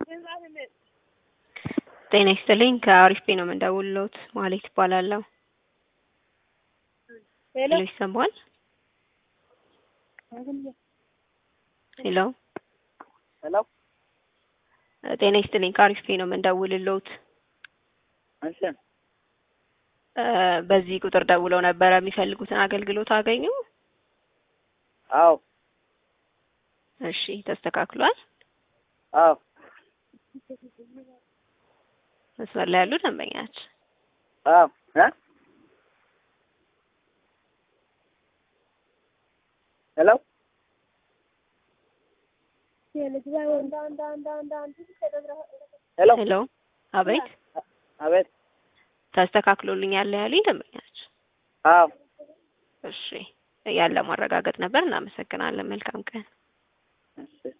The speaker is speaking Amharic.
ጤና ይስጥልኝ ከአሪፍ ቤ ነው የምንደውልዎት ማሌት እባላለሁ። ሄሎ ሄሎ ይሰማል? ሄሎ ሄሎ ጤና ይስጥልኝ ከአሪፍ ቤ ነው የምንደውልልዎት። እሺ እ በዚህ ቁጥር ደውለው ነበረ የሚፈልጉትን አገልግሎት አገኙ? አዎ እሺ ተስተካክሏል? አዎ መስመር ላይ ያሉ ደንበኛችን አዎ እ ሄሎ ሄሎ ሄሎ አቤት አቤት ተስተካክሎልኛል ያሉኝ ደንበኛችን አዎ እሺ ያለ ማረጋገጥ ነበር። እናመሰግናለን። መልካም ቀን። እሺ